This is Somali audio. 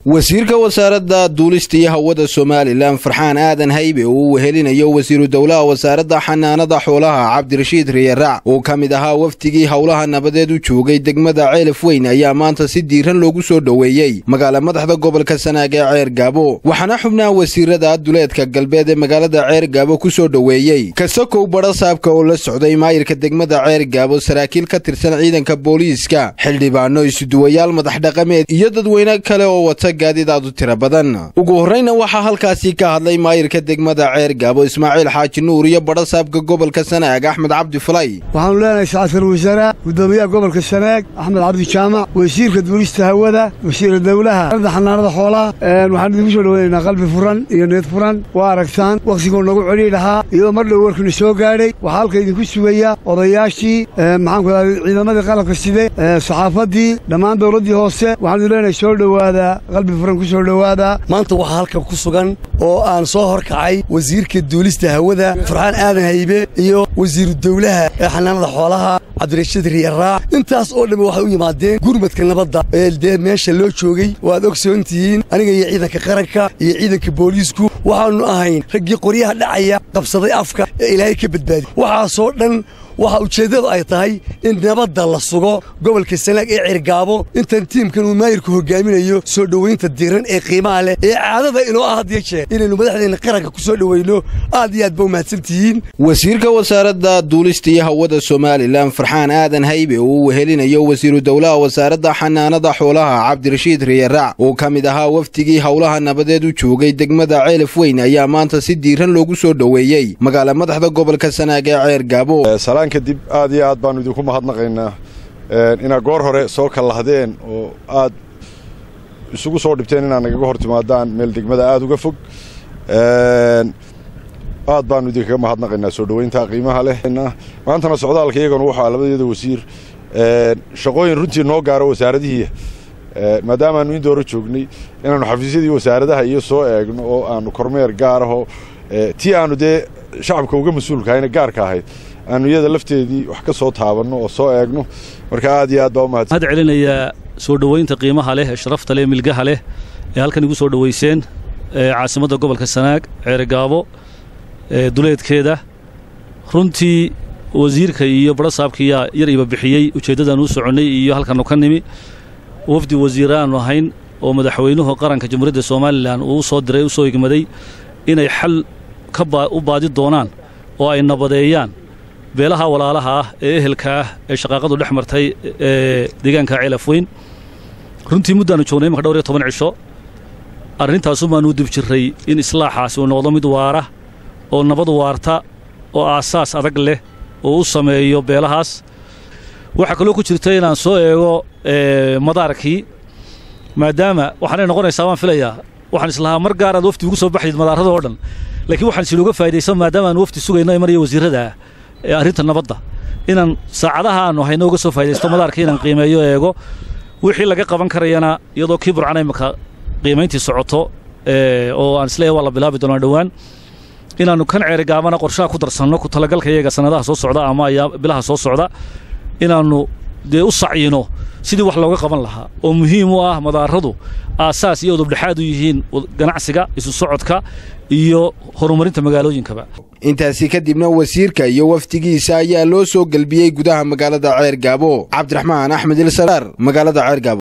wasiirka wasaaradda duulista iyo hawada somalilan farxaan aadan haybe oo uu wehelinayo wasiiru dowlaha wasaaradda xanaanada xoolaha cabdirashiid riyaraac oo ka mid ahaa wafdigii howlaha nabadeed u joogay degmada ceelaf weyn ayaa maanta si diiran loogu soo dhoweeyey magaala madaxda gobolka sanaag ee ceer gaabo waxaana xubnaha wasiirada duleedka galbeed ee magaalada ceer gaabo ku soo dhoweeyey kasakow badha saabka oo la socday maayirka degmada ceer gaabo saraakiil ka tirsan ciidanka booliiska xildhibaano isuduwayaal madaxdhaqameed iyo dadweyne kale oo wata gaadidaadu tira badan ugu horreyna waxaa halkaasi ka hadlay maayirka degmada ceer gaabo ismaaciil xaaji nuur iyo badha saabka gobolka sanaag axmed cabdi falay waxaanu leenahay sacadkal wasaara guddoomiyaha gobolka sanaag axmed cabdi jaamac wasiirka duulista hawada wasiira dowlaha arada xanaanada xoolaha waxaan idinku soo dhoweynaynaa qalbi furan iyo need furan waa aragtaan wakhtigoo nagu celi lahaa iyadoo mar dhow warkina soo gaadhay waxaa halka idinku sugaya odayaashii maxaanku daa ciidamadii qalabka side saxaafaddii dhammaan dowladdii hoose waxaanu leenahay soo dhowaada qalbi furan ku soo dhowaada maanta waxaa halkan ku sugan oo aan soo horkacay wasiirka duulista hawada farxaan aadan haybe iyo wasiiru dowlaha ee xanaanada xoolaha cabdirashiid riyaraac intaas oo dhammi waxay u yimaadeen gurmadka nabadda ee dee meesha loo joogay waad ogsoon tihiin aniga iyo ciidanka qaranka iyo ciidanka booliisku waxaannu ahayn raggii qoryaha dhacaya qabsaday afka ee ilaahay ka badbaadi waxaasoo dhan waxa ujeeddadu ay tahay in nabadda la sugo gobolka sanaag ee cirgaabo intan tiimkan uu maayirku hogaaminayo soo dhowaynta diiran ee qiimaha leh ee caadada inoo ah had iyo jeer inaynu madaxdeenna qaranka ku soo dhowayno aad iyo aad ba umahadsan tihiin wasiirka wasaaradda duulista iyo hawada somalilan farxaan aadan haybe oo uu wehelinayo wasiiru dowlaha wasaaradda xanaanada xoolaha cabdirashiid riyaraac oo ka mid ahaa wafdigii howlaha nabadeed u joogay degmada ceelaf weyn ayaa maanta si diiran loogu soo dhoweeyey magaala madaxda gobolka sanaag ee ceer gaabo kadib aad iyo aad baannu idinku mahadnaqaynaa inaad goor hore soo kallahdeen oo aad isugu soo dhibteen inaad nagaga hor timaadaan meel degmada aad uga fog aad baannu idinkaga mahadnaqaynaa soo dhowaynta qiimaha leh maantana socdaalka iyagana waxaa labadeeda wasiir shaqooyin runtii noo gaaro wasaaradihii maadaamaannu in dooro joognay inaannu xafiisyadii wasaaradaha iyo soo eegno oo aannu kormeer gaaraho tii aannu dee shacabka uga mas-uulkahayna gaarka ahayd aanu iyada lafteedii wax ka soo taabanno oo soo eegno marka aad iyo aad baa umahadsan waxaad celinayaa soo dhowaynta qiimaha leh ee sharafta leh milgaha leh ee halkan igu soo dhowayseen caasimadda gobolka sanaag ceerigaabo duleedkeeda runtii wasiirka iyo badhasaabkiyaa yar iba bixiyey ujeeddadan uu soconnay iyo halkannu ka nimi wafdi wasiire aannu ahayn oo madaxweynuhu qaranka jamhuuriyadda somalilan uu u soo diray u soo igmaday inay xal u baadi doonaan oo ay nabadeeyaan beelaha walaalaha ah ee ehelka ah ee shaqaaqadu dhex martay ee deegaanka ceelaf weyn runtii muddaannu joognay imanka dhowr iyo toban cisho arrintaasumaanuu dib jirray in islaaxaasi uu noqdo mid waara oo nabad waarta oo aasaas adag leh oo u sameeyo beelahaas waxaa kaloo ku jirta inaan soo eego madaarkii maadaama waxaanay noqonaysaa waan filayaa waxaan islahaa mar gaaraad wafdi ugu soo baxayd madaarada oo dhan laakiin waxaan isinuga faa'idaysan maadaama aan wafdi sugayno maraya wasiirrada ee arrinta nabadda inaan saacadaha aannu hayno uga soo faa'idaysto madaarka inaan qiimeeyo eego wixii laga qaban karayana iyadoo kii burcana imaka qiimayntii socoto oo aan isleeyahay waa la bilaabi doonaa dhowaan inaannu kan ceerigaabana qorshaha ku darsanno ku talagalka iyaga sannadaha soo socda ama ayaa bilaha soo socda inaannu dee u sacyino sidii wax looga qaban lahaa oo muhiim u ah madaaradu aasaas iyo udubdhexaad u yihiin ganacsiga isu socodka iyo horumarinta magaalooyinkaba intaasi kadibna wasiirka iyo wafdigiisa ayaa loo soo gelbiyey gudaha magaalada ceer gaabo cabdiraxmaan axmed ilsaraar magaalada ceer gaabo